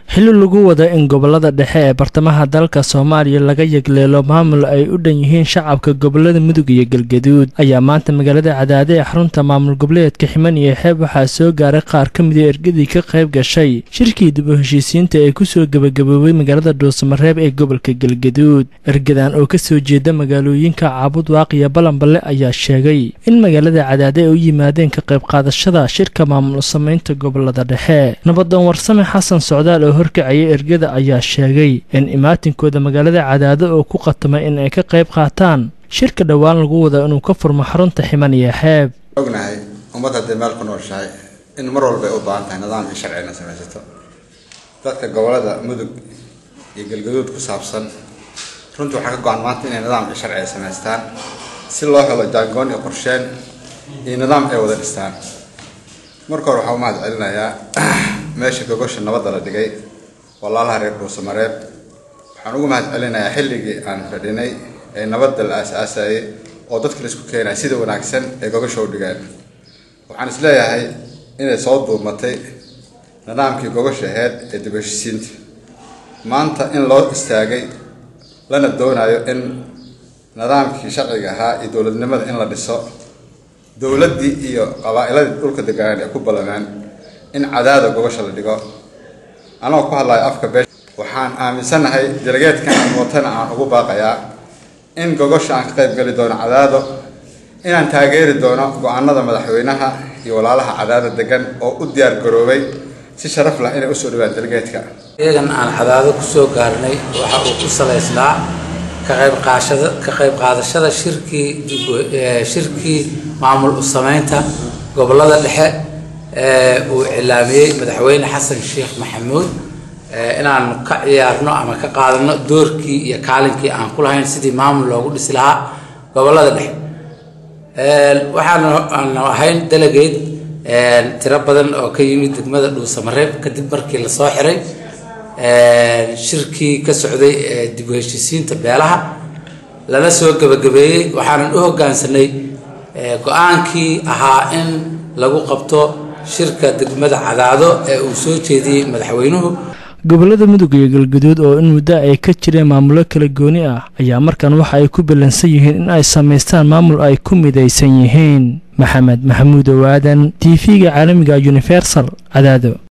xili lagu wada in gobolada dhexe ee bartamaha dalka soomaaliya laga yegleelo maamul ay u dhan yihiin shacabka gobolada mudug iyo galgaduud ayaa maanta magaalada cadaade ee xarunta maamul goboleedka ximan iyo xeeb waxaa soo gaaray qaar ka mida ergadii ka qayb gashay shirkii dib u heshiisiinta ee kusoo gebagaboobay magaalada dhuusamareeb ee gobolka galgaduud ergadan oo kasoo jeeda magaalooyinka caabud waaqiya balanballe ayaa sheegay in magaalada cadaade ay u yimaadeen ka qayb qaadashada shirka maamul samaynta gobolada dhexe nabadoon warsame xasan socdaal oo horkacaya ergada ayaa sheegay in imaatinkooda magaalada cadaado oo ku qatamay in ay ka qayb qaataan shirka dhowaan lagu wada inuu ka furmo xarunta ximan iyo xeeb ognahay ummad hadday meel ku nooshahay in mar walba ay u baahan tahay nidaamka sharcina samaysato dadka gobolada mudug iyo galgaduud ku saabsan runtii waxaa ka go-an maanta inay nidaamka sharci ay samaystaan si loo helo jaangoon iyo qorsheen iyo nidaam ay wada dhistaan marka hore waxaa u mahad celinayaa meesha gogosha nabadda la dhigay walaalaha reer dhuusamareeb waxaan ugu mahad celinayaa xilligii aan fadhinay ee nabadda la aas-aasayay oo dadka la isku keenaya sida wanaagsan ay gogosha u dhigeen waxaan is leeyahay inay soo duumatay nidaamkii gogosha aheyd ee dib heshisiinta maanta in loo istaagay lana doonayo in nidaamkii sharciga ahaa iyo dowladnimada in la dhiso dowladdii iyo qabaa'iladii dhulka deganaan ay ku ballameen in cadaada gogosha la dhigo anagoo ku hadlayo afka beesha waxaan aaminsannahay delegeedkan mootana aan ugu baaqayaa in gogosha aan ka qayb geli doono cadaado inaan taageeri doono go-aanada madaxweynaha iyo walaalaha cadaada degan oo u diyaar garoobay si sharaf lah inay usoo dhawaan delegeedka iyagan aan cadaado kusoo gaarnay waxa uu ku salaysnaa ka qayb qaashada ka qayb qaadashada shirkii shirkii maamul u samaynta gobolada dhexe uu cilaamiyey madaxweyne xasan sheekh maxamuud inaan ka ciyaarno ama ka qaadano doorkii iyo kaalinkii aan ku lahayn sidii maamul loogu dhisi lahaa gobolada dhexe waxaanu ahayn delegate tiro badan oo ka yimid degmada dhuusamareeb kadib markii lasoo xiray shirkii ka socday dib u heshiisiinta beelaha lala soo gebagabeeyey waxaanan u hoggaansanay go-aankii ahaa in lagu qabto shirka degmada cadaado ee uu soo jeediyey madaxweynuhu gobolada mudug iyo galgaduud oo in muddo ay ka jireen maamulo kala gooni ah ayaa markan waxa ay ku ballansan yihiin in ay samaystaan maamul ay ku midaysan yihiin maxamed maxamuud owaadan t v-ga caalamiga universal cadaado